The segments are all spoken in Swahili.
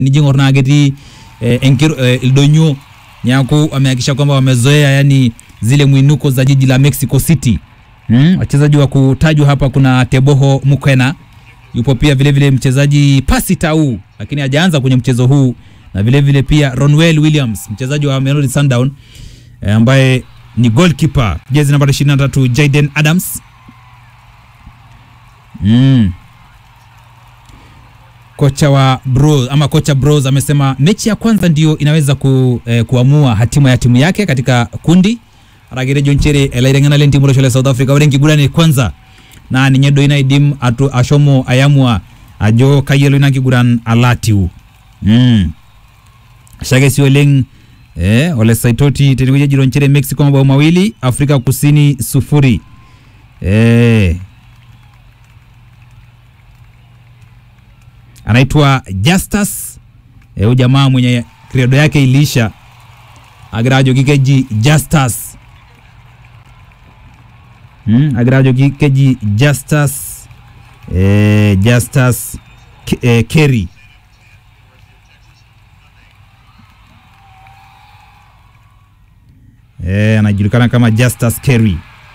nijing'or naa ketii eh, enkir, eh, ildonyo niaku wamehakikisha kwamba wamezoea yani zile mwinuko za jiji la Mexico City. Mm, wachezaji wa kutajwa hapa kuna Teboho Mukwena, yupo pia vile vile mchezaji Pasi Tau, lakini hajaanza kwenye mchezo huu, na vile vile pia Ronwell Williams mchezaji wa Mamelodi Sundown eh, ambaye ni goalkeeper jezi namba 23 Jaden Adams. Mm. Kocha wa Bros ama kocha Bros amesema mechi ya kwanza ndio inaweza ku, eh, kuamua hatima ya timu yake katika kundi aragire jonchere elairengana len timu loshole South Africa ore nkigurani kwanza na ninye do inaidim atu ashomo ayamua ajo kayelo ina kiguran alatiu mm. shake si oleng eh, ole saitoti tenikuja jironchere Mexico mabao mawili Afrika Kusini sufuri eh, anaitwa Justus eh, huyu jamaa mwenye kredo yake iliisha agirajo kikeji Justus hmm, agirajo kikeji Justus eh, Justus K- eh, Kerry eh, anajulikana kama Justus Kerry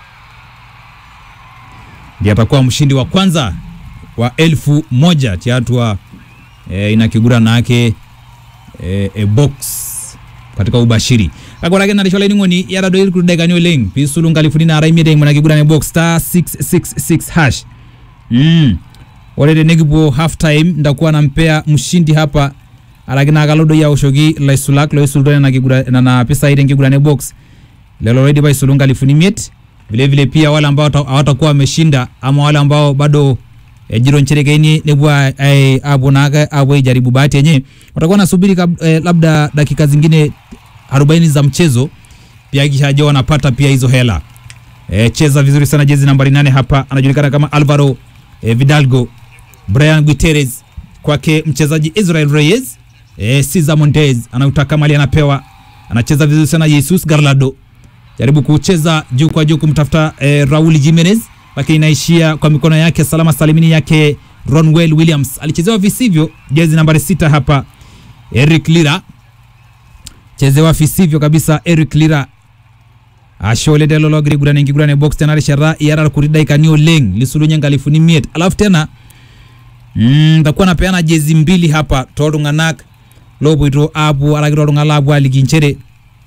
ndiye atakuwa mshindi wa kwanza wa elfu moja tiatua e, ina kigura nake e, e box katika ubashiri kakorake narishola ining'oni yarado iri kudekani oleng pisulunga alifuni nara imieteng mana kigura ne box star 666 hash mm. ore tenekipuo half time ndakuwa nampea mshindi hapa araki nakalodo yaoshoki laisulak loisulto nena kigura nena pisai tenkigurane box lelo loidipa aisulu nkalifuni imiet vile vile pia wale ambao hata- hawatakuwa wameshinda ama wale ambao bado eh, jiro ncherekeni nepuo a- ai- apuo naake apuo aijaribu bahati yenye watakuwa nasubiri kab- eh, labda dakika zingine 40 za mchezo pia kisha aje wanapata pia hizo hela eh, cheza vizuri sana jezi nambari nane hapa anajulikana kama Alvaro eh, Vidalgo Brian Guterres kwake mchezaji Israel Reyes eh, Cesar Montes anautaka mali anapewa anacheza vizuri sana Jesus Garlado jaribu kucheza juu kwa juu kumtafuta eh, Raul Jimenez lakini inaishia kwa mikono yake salama salimini yake Ronwell Williams alichezewa visivyo jezi nambari sita hapa Eric Lira chezewa visivyo kabisa Eric Lira ashole delo logri gurane ngigurane box tena rishara yara kuridai kanio leng lisulunya ngalifuni miet alafu tena mm, takuwa napeana jezi mbili hapa tolunganak lopoito apu alaki tolunga lapu alikinchere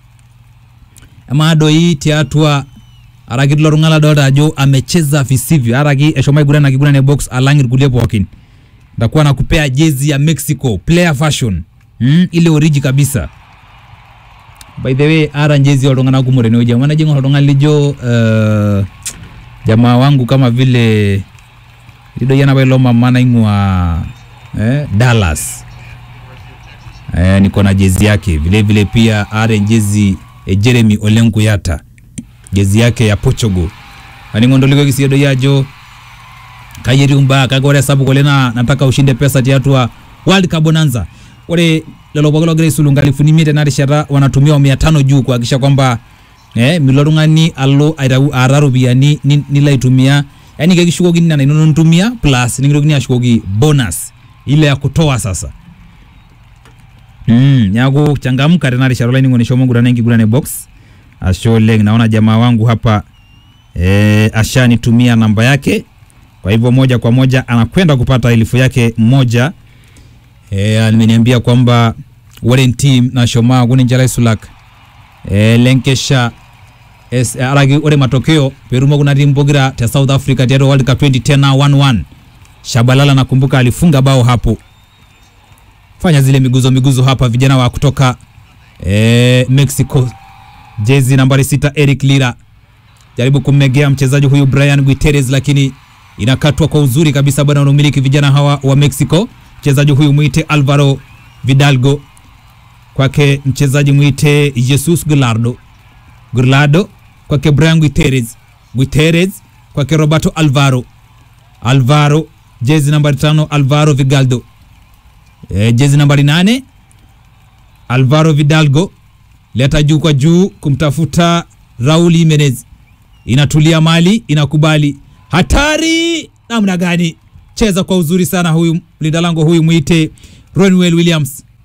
amadoi tiatua araki tilo tung'ani ladolta ajo amecheza visivyo araki eshomo aiguran akiguran box alang irkulie pookin ndakuwa nakupea jezi ya Mexico player fashion mm, ile oriji kabisa by the way ara njezi oltung'anak kumok tenewueji amu enajing'or oltung'ani lijo uh, jamaa wangu kama vile lidoi enapa ilo mama naing'ua eh, Dallas eh, niko na jezi yake vile vile pia ara jezi eh, Jeremy Olenkuyata jezi yake ya Portugal aning'ondolikoki siedo yajo kayeri umbaa kake ore sapuk oleng naa nataka ushinde pesa tiatua World Cup Bonanza ore lelo pooki logira aisulu nkalifuni imiet tena rishata wanatumia mia tano juu kuhakikisha kwamba eh, milo tung'ani alo aitau aata ropiyiani ni- nilo aitumia yani kekishukokini nena inono nitumia plus nikitokini ashukoki bonus ile ya kutoa sasa Mm, neaku changamka tena rishata olainining'oni shomo ngurana enkigurane box ashe oleng naona jamaa wangu hapa e, ashanitumia namba yake kwa hivyo moja kwa moja anakwenda kupata elfu yake moja e, ameniambia kwamba ore ntim nashomaa kuninche sulak e, lenkesha es, araki ore matokeo perumo kuna timu pokira te South Africa tiatua World Cup 2010 na 1-1 Shabalala nakumbuka alifunga bao hapo fanya zile miguzo miguzo hapa vijana wa kutoka e, Mexico jezi nambari sita Eric Lira jaribu kummegea mchezaji huyu Brian Guterres, lakini inakatwa kwa uzuri kabisa bwana, wanaomiliki vijana hawa wa Mexico. Mchezaji huyu mwite Alvaro Vidalgo, kwake mchezaji mwite Jesus Gulardo Gurlado, kwake Brian Guterres Guterres, kwake Roberto Alvaro Alvaro, jezi nambari tano Alvaro Vigaldo e, jezi nambari nane Alvaro Vidalgo leta juu kwa juu kumtafuta Raul Jimenez, inatulia mali, inakubali hatari namna gani, cheza kwa uzuri sana huyu mlinda lango huyu mwite Ronwell Williams,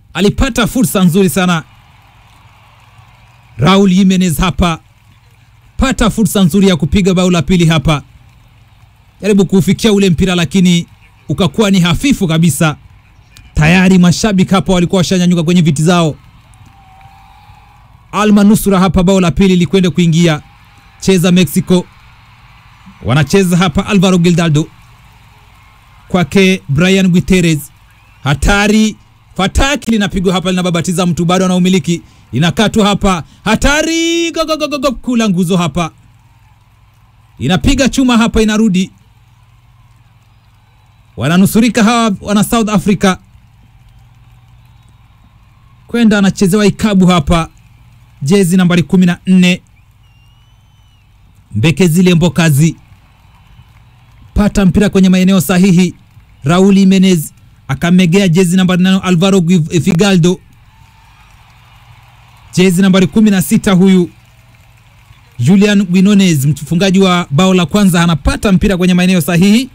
alipata fursa nzuri sana Raul Jimenez hapa, pata fursa nzuri ya kupiga bao la pili hapa, jaribu kuufikia ule mpira lakini ukakuwa ni hafifu kabisa. Tayari mashabiki hapa walikuwa washanyanyuka kwenye viti zao. Almanusura hapa, bao la pili likwenda kuingia. Cheza Mexico, wanacheza hapa. Alvaro Gildardo kwake Brian Guterres, hatari fataki linapigwa hapa, linababatiza mtu, bado anaumiliki, inakatwa hapa, hatari gogogogogo, kula nguzo hapa, inapiga chuma hapa, inarudi, wananusurika hawa wana South Africa, kwenda anachezewa ikabu hapa, jezi nambari 14 Mbekezile Mbokazi, pata mpira kwenye maeneo sahihi. Raul Jimenez akamegea jezi nambari nane Alvaro Figaldo, jezi nambari 16 huyu Julian Quinones, mfungaji wa bao la kwanza, anapata mpira kwenye maeneo sahihi,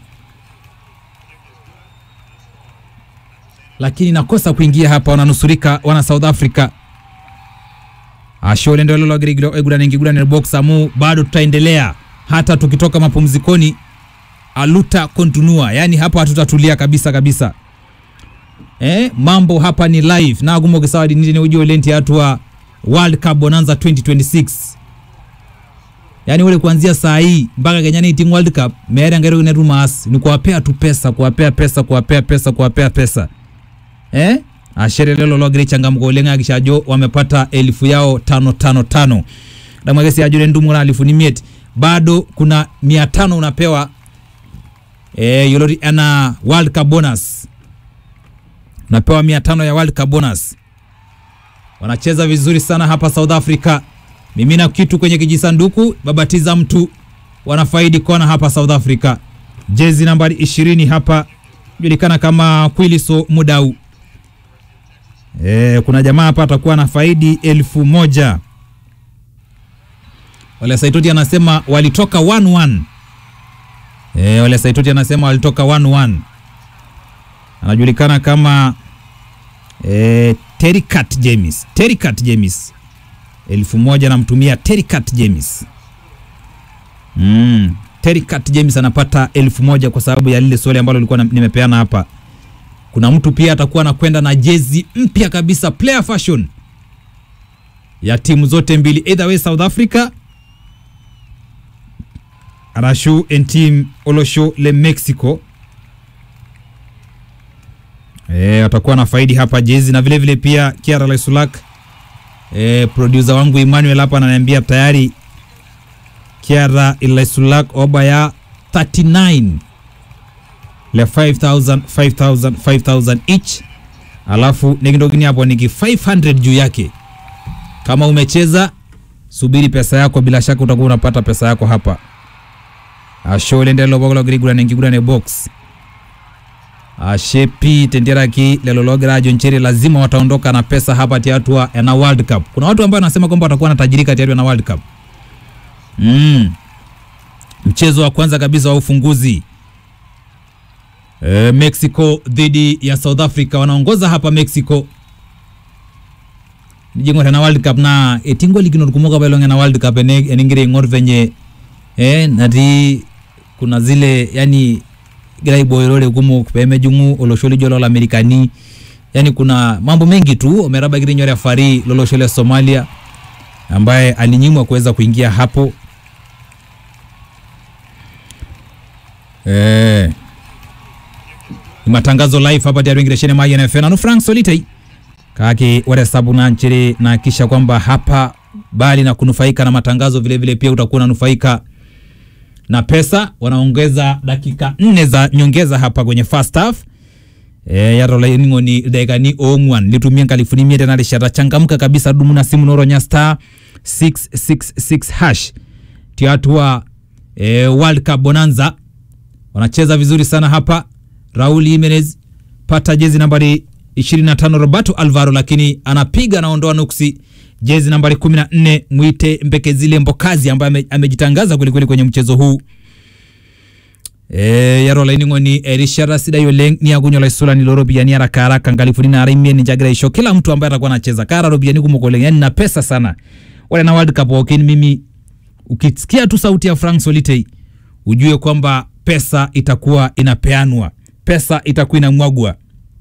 lakini nakosa kuingia hapa. Wananusurika wana South Africa ashole ndio lolo girigiro egura ningi gura ni box amu, bado tutaendelea hata tukitoka mapumzikoni, aluta kontinua, yani hapa hatutatulia kabisa kabisa. Eh, mambo hapa ni live na gumo kisawadi nini ujio lenti hatua World Cup bonanza 2026 yani ule kuanzia saa hii mpaka Kenya ni team World Cup mere ngero ne rumas ni kuwapea tu pesa kuwapea pesa kuwapea pesa kuwapea pesa eh ashere lelo logri changamko lenga akishajo wamepata elfu yao tano tano tano damwagesi ajure ndumura elfu ni miet bado kuna mia tano unapewa eh yolori ana World Cup bonus unapewa mia tano ya World Cup bonus. Wanacheza vizuri sana hapa South Africa, mimina kitu kwenye kijisanduku, babatiza mtu, wanafaidi kona hapa South Africa. Jezi nambari ishirini hapa julikana kama Kwiliso Mudau. E, kuna jamaa hapa atakuwa na faidi elfu moja. Wale Saitoti anasema walitoka 1-1. E, wale Saitoti anasema walitoka 1-1 anajulikana kama eh, Tericat James. Tericat James elfu moja namtumia Tericat James. Mm. Tericat James anapata elfu moja kwa sababu ya lile swali ambalo nilikuwa nimepeana hapa. Kuna mtu pia atakuwa anakwenda na jezi mpya kabisa player fashion ya timu zote mbili, either way South Africa Arashu and team Olosho le Mexico E, watakuwa na faidi hapa jezi na vile vile pia Kiara Laisulak e, producer wangu Emmanuel hapa ananiambia tayari Kiara Laisulak oba ya 39 le 5000 5000 5000 each, alafu nikindogini hapo niki 500 juu yake. Kama umecheza subiri pesa yako, bila shaka utakuwa unapata pesa yako hapa. ashole ndelo bogolo grigura nengigura ne box ashepi tenderaki lelologra joncheri lazima wataondoka na pesa hapa tiatua na World Cup. Kuna watu ambao wanasema kwamba watakuwa na tajirika tiatua na World Cup. Mm. Mchezo wa kwanza kabisa wa ufunguzi e, Mexico dhidi ya South Africa wanaongoza hapa Mexico nijingo na World Cup na etingo ligino kumuka balonga na World Cup ene eningire ngor venye eh nati kuna zile yani gira iboyorore gumu peme jungu olosholi jolo la amerikani yani kuna mambo mengi tu omeraba giri nyore fari loloshole Somalia ambaye alinyimwa kuweza kuingia hapo eh ni matangazo live hapa diario ngireshene maji na fena no Frank Solitei kaki wale sabu na nchiri na kisha kwamba hapa bali na kunufaika na matangazo vile vile pia utakuwa unanufaika na pesa wanaongeza dakika nne za nyongeza hapa kwenye first half e, yarolaingo ni dakika ni ongwan litumia nkalifuni mia tena lishata changamka kabisa dumu na simu noronya star 666 hash tiatua e, World Cup bonanza wanacheza vizuri sana hapa Raul Jimenez pata jezi nambari 25 Roberto Alvaro, lakini anapiga anaondoa nuksi jezi nambari 14 mwite Mbekezile Mbokazi ambaye ame, amejitangaza kwelikweli kwenye mchezo huu Eh, yaro laining'oni erishata sidai oleng niakunye olaisulani looropiyiani haraka haraka nkalifuni naara imiet ninche agira aisho kila mtu ambaye atakuwa anacheza kaata ropiyiani kumok oleng yani na pesa sana ore na world cup pookin mimi ukisikia tu sauti ya Frank Solitei ujue kwamba pesa itakuwa inapeanwa pesa itakuwa inamwagwa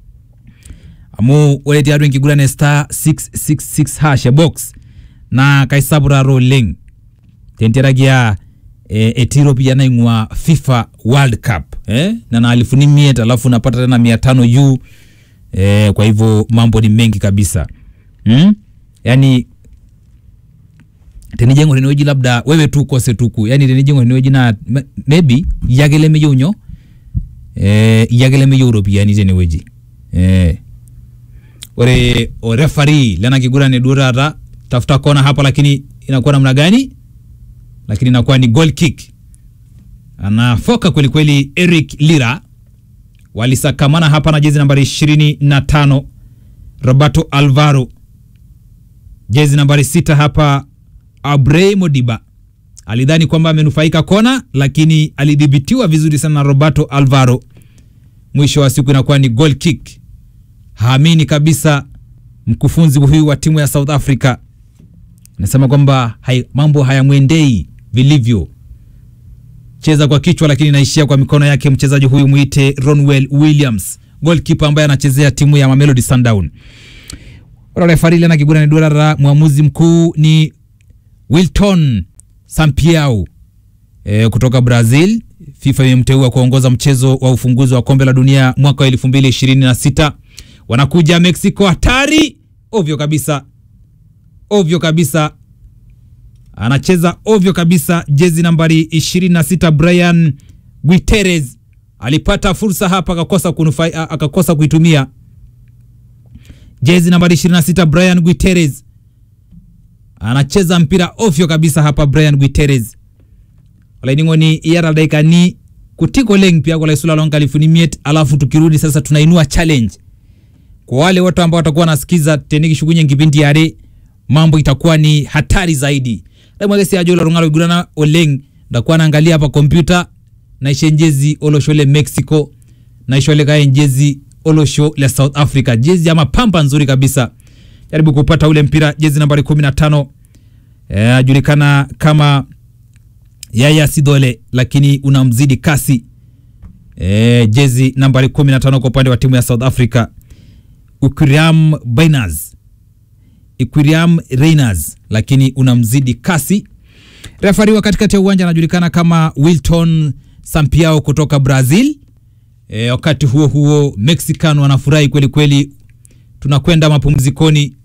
amu ore tiatua enkiguran e star 666 hash box naa kaisapuraro oleng tentiaraki a e, etii ropiyiani naing'ua FIFA World Cup eh? nana alifuni miet alafu unapata tena mia tano yu eh, kwa hivyo mambo ni mengi kabisa hmm? yani tenijengo tenewueji labda wewe tu ukose tuku yani tenijengo tenewueji na m- maybe iyake lemeyieu nyoo eh, iyake lemeyieu iropiyiani tenewueji eh. ore orefari lena kiguran duo taata tafuta kona hapa lakini inakuwa namna gani lakini inakuwa ni goal kick anafoka kweli kweli Eric Lira walisakamana hapa na jezi nambari 25 Roberto Alvaro jezi nambari sita hapa Abrey Modiba alidhani kwamba amenufaika kona lakini alidhibitiwa vizuri sana na Roberto Alvaro mwisho wa siku inakuwa ni goal kick haamini kabisa mkufunzi huyu wa timu ya South Africa anasema kwamba hai, mambo hayamwendei vilivyo cheza kwa kichwa lakini inaishia kwa mikono yake mchezaji huyu mwite Ronwell Williams goalkeeper ambaye anachezea timu ya Mamelodi Sundown ora refari lena kigura ni durara mwamuzi mkuu ni Wilton Sampiau e, kutoka Brazil FIFA imemteua kuongoza mchezo wa ufunguzi wa kombe la dunia mwaka wa 2026 wanakuja Mexico hatari ovyo kabisa ovyo kabisa anacheza ovyo kabisa jezi nambari 26 Brian Guiteres alipata fursa hapa akakosa kunufai, a- akakosa kuitumia jezi nambari 26 Brian Guiteres anacheza mpira ovyo kabisa hapa Brian Guiteres olaining'oni iyata daikani kutik oleng piaku laisula lonkalifuni miet alafu tukirudi sasa tunainua challenge kwa wale wote ambao watakuwa wanasikiza tenikishukunye nkipindi yare mambo itakuwa ni hatari zaidi damwakesi ajo larung'alo igurana oleng ndakuwa naangalia hapa kompyuta naisho njezi olosho le mexico naisho likae njezi olosho le south africa jezi ama pamba nzuri kabisa jaribu kupata ule mpira jezi nambari 15 eh, ajulikana kama yaya sidole lakini unamzidi kasi e, jezi nambari 15 kwa upande wa timu ya south africa Ukiriam Bainas Equiriam Reyners lakini unamzidi kasi. Refari wa katikati ya uwanja anajulikana kama Wilton Sampiao kutoka Brazil. E, wakati huo huo Mexican wanafurahi kweli kweli, tunakwenda mapumzikoni.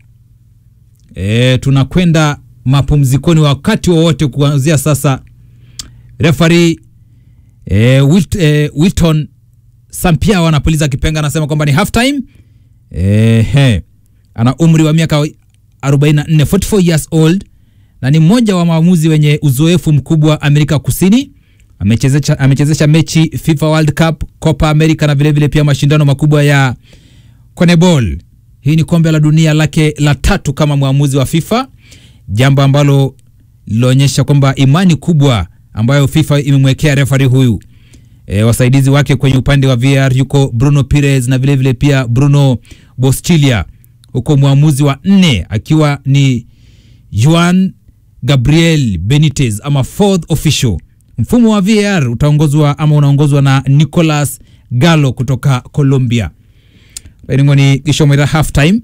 E, tunakwenda mapumzikoni wakati wowote kuanzia sasa. Refari e, Wilt, e, Wilton Sampiao anapuliza kipenga, anasema kwamba ni half time. Ehe, ana umri wa miaka 44, 44 years old na ni mmoja wa waamuzi wenye uzoefu mkubwa Amerika Kusini. Amechezesha, amechezesha mechi FIFA World Cup, Copa America na vilevile vile pia mashindano makubwa ya CONMEBOL. Hii ni kombe la dunia lake la tatu kama mwamuzi wa FIFA, jambo ambalo liloonyesha kwamba imani kubwa ambayo FIFA imemwekea refari huyu. E, wasaidizi wake kwenye upande wa VAR yuko Bruno Pires na vilevile vile pia Bruno Boschilia, huko mwamuzi wa nne akiwa ni Juan Gabriel Benitez ama fourth official. Mfumo wa VAR utaongozwa ama unaongozwa na Nicolas Gallo kutoka Colombia. Lainingoni kishomera half time.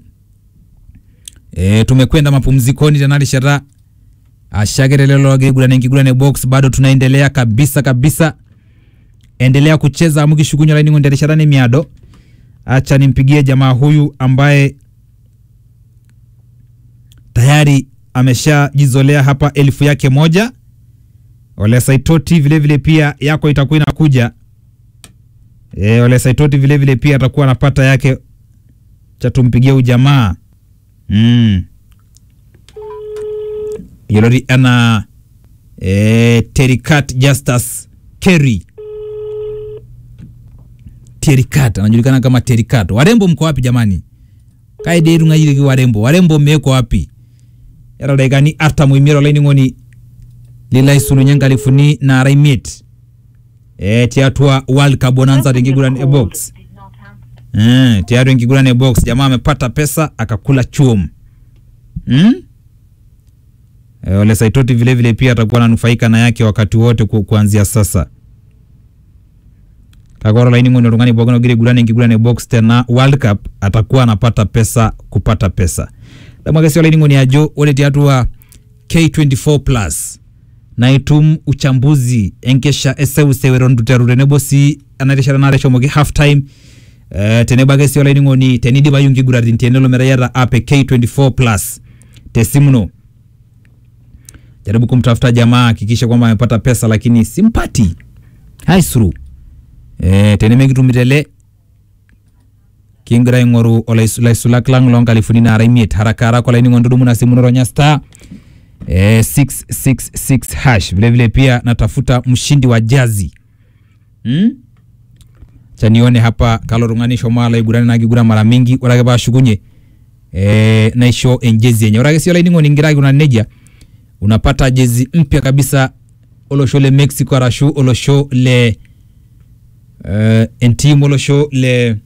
E, tumekwenda mapumzikoni tanali shara ashagerelelogegulane nkigulane box bado tunaendelea kabisa kabisa endelea kucheza mukishukunywa lainingo nderesharani miado acha nimpigie jamaa huyu ambaye tayari ameshajizolea hapa elfu yake moja ole saitoti vile vile pia yako itakuwa inakuja e, ole saitoti vile vile pia atakuwa anapata yake cha tumpigie huyu jamaa mm. yolori ana e, terikat justus kerry Terikat anajulikana kama Terikat. Warembo mko wapi jamani? Kaide rungayiri warembo. Warembo mmeko wapi? Yara daigani arta muimiro laini ngoni lilai sulu nyanga lifuni na raimit. eh, tiatua World Cup bonanza tenkiguran e box eh, tiatua enkiguran e box jamaa amepata pesa akakula chum hmm? eh, Ole Saitoti vile vile pia atakuwa ananufaika na yake wakati wote ku, kuanzia sasa kakoro laining'oni oltung'ani pookin ogira aiguran enkiguran e box tena World Cup atakuwa anapata pesa kupata pesa damu ake sii olainining'oni ajo ore tiatua K24 plus na itum uchambuzi enkesha eseuseu eton itu iteru tenebo sii ena rishata naare eshomoki half time uh, tenebo ake sii olainining'oni tenidipayu nkiguratin tenelo metaa iyata app e K24 plus tesimu ino jaribu kumtafuta jamaa hakikisha kwamba amepata pesa lakini simpati haisuru eh, tenemekitumito ele kingira aing'oru olaisulak lang loonkalifuni naara imiet haraka haraka olainining'oni tudumu na simu noronya star eh, 666 hash vilevile pia natafuta mshindi wa jazi hmm? chanione hapa kalo tung'ani shomo alo aigurani nakiguran mara mingi ore ake paashukunye eh, naisho enjezi enye ore ake sii olainining'oni ingira aikunari nejia unapata jezi mpya kabisa olosho le mexico arashu olosho le uh, entim olosho le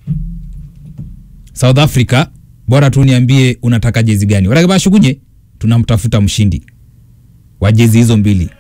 south africa bora tu niambie unataka jezi gani ore ake paashukunye tunamtafuta mshindi wa jezi hizo mbili